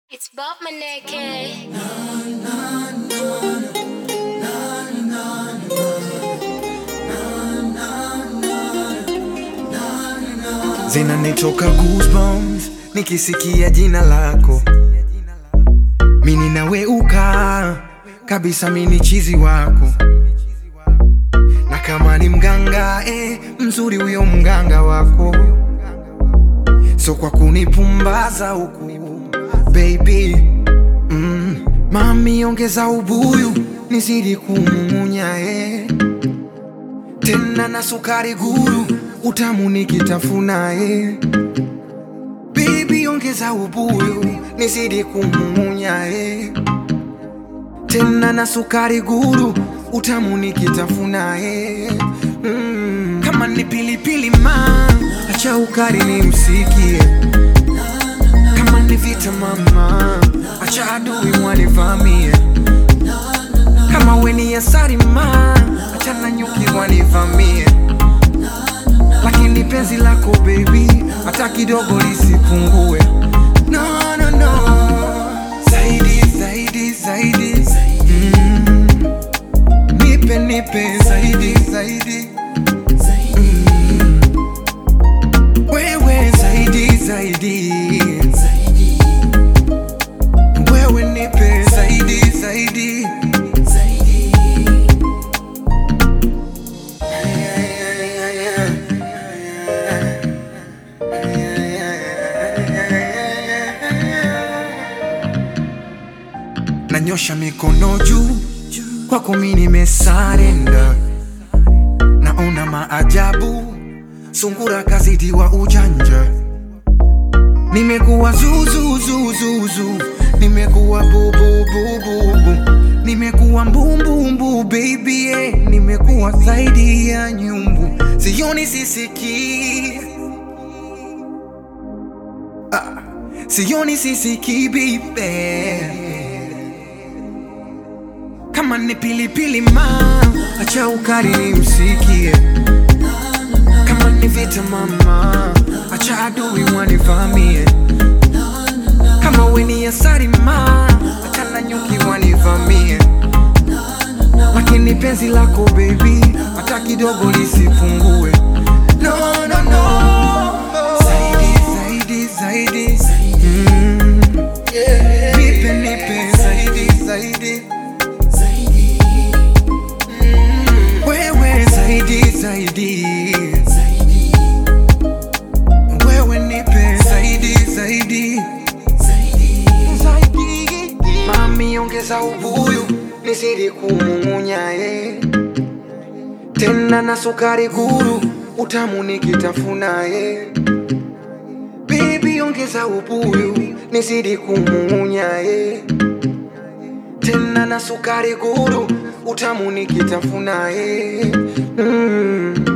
It's Bob Maneke. zinanitoka goosebumps nikisikia jina lako mini naweuka kabisa mini chizi wako na kama ni mganga eh, mzuri huyo mganga wako so kwa kunipumbaza huku baby mm, mami ongeza ubuyu nizidi kumumunya eh tena na sukari guru utamu nikitafuna eh. Baby ongeza ubuyu nizidi kumumunya eh. tena na sukari guru utamu nikitafuna eh. mm. kama ni pilipili ma acha ukari nimsikie kama ni vita mama acha adui wanivamie kama weni asari ma achana nyuki wanivamie lakini penzi lako baby hata kidogo lisipungue no, no, no. zaidi zaidi zaidi mm. nipe nipe zaidi zaidi mm. wewe zaidi zaidi wewe nipe zaidi zaidi nanyosha mikono juu kwako mi nimesarenda naona maajabu sungura kazidiwa ujanja nimekuwa zuzuzuzuzu nimekuwa bububububu nimekuwa mbumbumbu baby eh. nimekuwa zaidi ya nyumbu sioni sisikii ah, sioni sisikii bibe kama ni pilipili ma acha ukali nimsikie kama ni vita mama acha adui wanivamie kama weni asari ma acha na nyuki wanivamie lakini penzi lako baby hata kidogo lisipungue no, no, no. zaidi zaidi zaidi mm. nipe nipe zaidi zaidi wewe zaidi zaidi wewe nipe zaidi zaidi zaidi mami ongeza ubuyu nizidi kumumunya eh. tena na sukari guru utamu nikitafuna eh. Baby ongeza ubuyu nizidi kumumunya eh. tena na sukari guru utamu nikitafuna eh. mm.